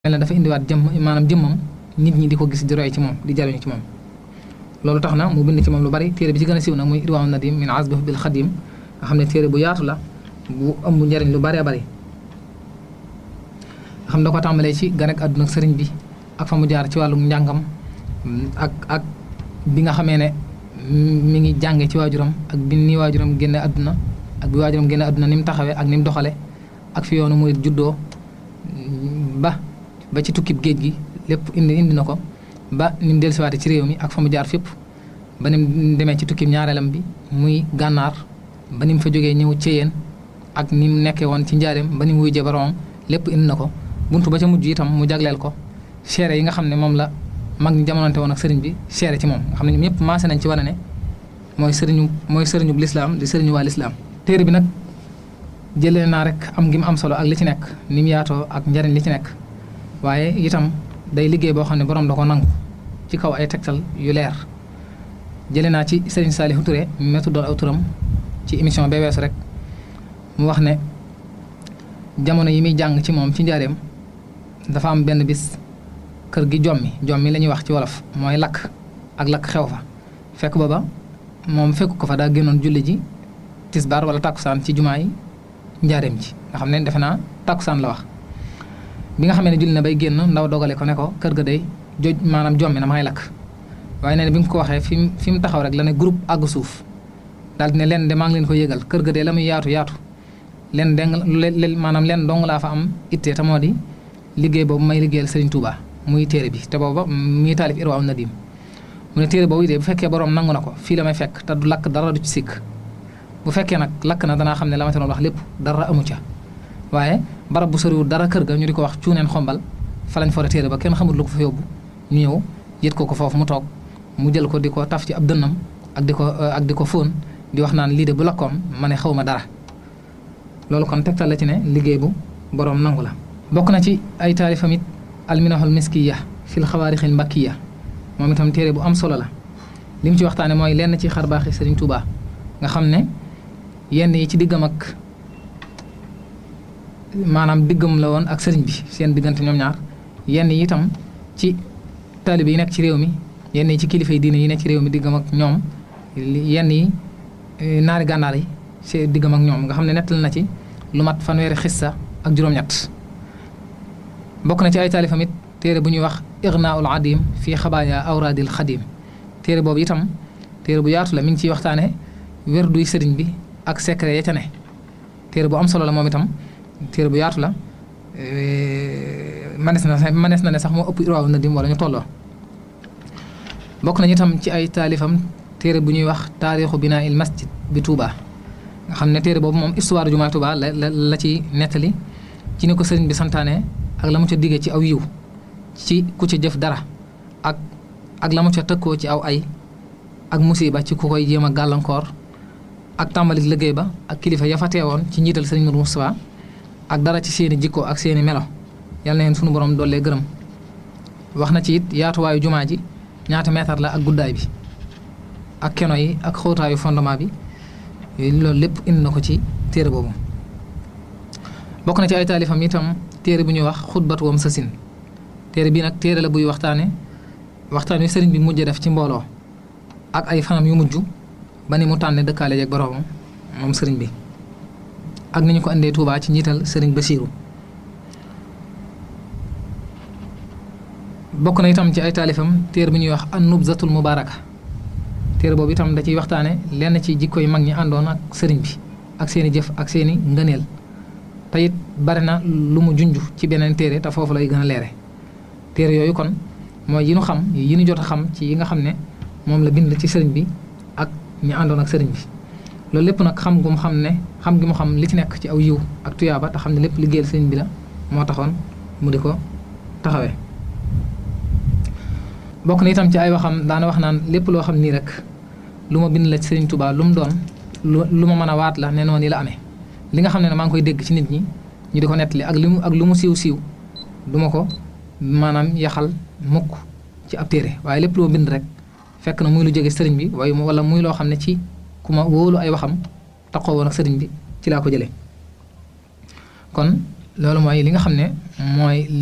mel na dafa indiwaat jëmm maanaam jëmmam nit ñi di ko gis di roy ci moom di jariñu ci moom loolu tax na mu bind ci moom lu bari téere bi ci gën a siiw nag muy Irwaawu Nadim min azbi bil xadim nga xam ne téere bu yaatu la bu ëmb njariñ lu bëree bëri nga xam da ko tàmbalee ci gan ak àdduna ak sëriñ bi ak fa mu jaar ci wàllum njàngam ak ak bi nga xamee ne mi ngi jànge ci waajuram ak bi ni waajuram génne àdduna ak bi waajuram génne àdduna ni mu taxawee ak ni mu doxale ak fi yoonu muy juddoo ba ba ci tukkib géej gi lépp indi indi na ko ba ni mu dellusiwaate ci réew mi ak fa mu jaar fépp ba ni mu demee ci tukkib ñaareelam bi muy gànnaar ba ni mu fa jógee ñëw ceyeen ak ni mu nekkee woon ci njaareem ba ni mu wujjee boroomam lépp indi na ko buntu ba ca mujj itam mu jagleel ko seere yi nga xam ne moom la mag ñi jamonante woon ak sëriñ bi seere ci moom nga xam ne ñoom ñëpp maase nañ ci wane ne mooy sëriñu mooy sëriñu lislaam di sëriñu waa lislaam téere bi nag jëlee naa rek am gi mu am solo ak li ci nekk ni mu yaatoo ak njariñ li ci nekk waaye itam day liggéey boo xam ne borom da ko nangu ci kaw ay tegtal yu leer jëlee naa ci sëriñ Saalihu Touré métu doon aw turam ci émission bee weesu rek mu wax ne jamono yi muy jàng ci moom ci njaareem dafa am benn bis kër gi jommi jommi la ñuy wax ci wolof mooy lakk ak lakk xew fa fekk booba moom fekk ko fa daa génnoon julli ji tisbaar wala tàkkusaan ci jumaa yi njaareem ji nga xam ne defe naa tàkkusaan la wax bi nga xamee ne julli na bay génn ndaw dogale ko ne ko kër ga day joj maanaam jommi na may lakk waaye nee na bi mu ko waxee fi mu fi mu taxaw rek la ne groupe àgg suuf daal di ne leen de maa ngi leen ko yëgal kër ga de la muy yaatu yaatu leen deng leen maanaam leen dong laa fa am ittee te moo di liggéey boobu may liggéeyal Serigne Touba muy téere bi te booba muy taalif Irwaawu Nadim mu ne téere boobu de bu fekkee borom nangu na ko fii la may fekk te du lakk dara du ci sikk bu fekkee nag lakk na danaa xam ne la ma te doon wax lépp dara amu ca waaye barab bu soriwul dara kër ga ñu di ko wax cuuneen xombal fa lañ fore téere ba kenn xamul lu ko fa yóbbu ñu ñëw yët ko ko foofu mu toog mu jël ko di ko taf ci ab dënnam ak di ko ak di ko fóon di wax naan lii de bu lakkoon ma ne xaw ma dara loolu kon tegtal la ci ne liggéey bu boroom nangu la bokk na ci ay taalifam it alminahul miskiya fil xawaarixil mbakkiya moom itam téere bu am solo la li mu ci waxtaane mooy lenn ci xarbaaxi Sëriñ Tuubaa nga xam ne yenn yi ci diggam ak maanaam diggam la woon ak sëriñ bi seen diggante ñoom ñaar yenn yi itam ci taalibe yi nekk ci réew mi yenn yi ci kilifa yi diine yi nekk ci réew mi diggam ak ñoom yenn yi naari gànnaar yi seen diggam ak ñoom nga xam ne nettal na ci lu mat fanweeri xissa ak juróom-ñett bokk na ci ay taalifam it téere bu ñuy wax Ignaul Adim fii xabaaya awraadil xadim téere boobu itam téere bu yaatu la mi ngi ciy waxtaane werduy sëriñ bi ak secret ya ca ne téere bu am solo la moom itam téere bu yaatu la manees na manees na ne sax moo ëpp Irwaawu Nadim wala ñu tolloo bokk nañu itam ci ay taalifam téere bu ñuy wax taarixu binaa il masjid bi Touba nga xam ne téere boobu moom histoire jumaa Touba la la la ci nettali ci ni ko sëriñ bi santaane ak la mu ca diggee ci aw yiw ci ku ca jëf dara ak ak la mu ca tëkkoo ci aw ay ak musiba ci ku koy jéem a gàllankoor ak tàmbalik liggéey ba ak kilifa ya fa teewoon ci njiital sëriñ Mourou Moustapha ak dara ci seeni jikko ak seeni melo yal na leen sunu borom dollee gërëm wax na ci it yaatuwaayu jumaa ji ñaata meetar la ak guddaay bi ak keno yi ak xóotaayu fondement bi loolu lépp indi na ko ci téere boobu bokk na ci ay taalifam itam téere bu ñuy wax xutbatu wam sasin téere bii nag téere la buy waxtaane waxtaan wi sëriñ bi mujj def ci mbooloo ak ay fanam yu mujj ba ni mu tànne dëkkaale jeeg boroomam moom sëriñ bi ak ni ñu ko andee Tuubaa ci njiital sëriñ Basiiru bokk na itam ci ay taalifam téere bu ñuy wax an nubzatul mubaaraka téere boobu itam da ciy waxtaane lenn ci jikko yu mag ñi àndoon ak sëriñ bi ak seeni jëf ak seeni ngëneel te it bari na lu mu junj ci beneen téere te foofu lay gën a leere téere yooyu kon mooy yi nu xam yi nu jot a xam ci yi nga xam ne moom la bind ci sëriñ bi ak ñi àndoon ak sëriñ bi loolu lépp nag xam gu mu xam ne xam gi mu xam li ci nekk ci aw yiw ak tuyaaba te xam ne lépp liggéeyal sëriñ bi la moo taxoon mu di ko taxawee bokk na itam ci ay waxam daana wax naan lépp loo xam nii rek lu ma bind la ci sëriñ Tuubaa lu mu doon lu ma mën a waat la ne noonu la amee li nga xam ne ne maa ngi koy dégg ci nit ñi ñu di ko nettali ak li mu ak lu mu siiw siiw du ma ko maanaam yaxal mukk ci ab téere waaye lépp loo bind rek fekk na muy lu jóge sëriñ bi waaye wala muy loo xam ne ci ku ma wóolu ay waxam taxoo woon ak sëriñ bi ci laa ko jëlee kon loolu mooy li nga xam ne mooy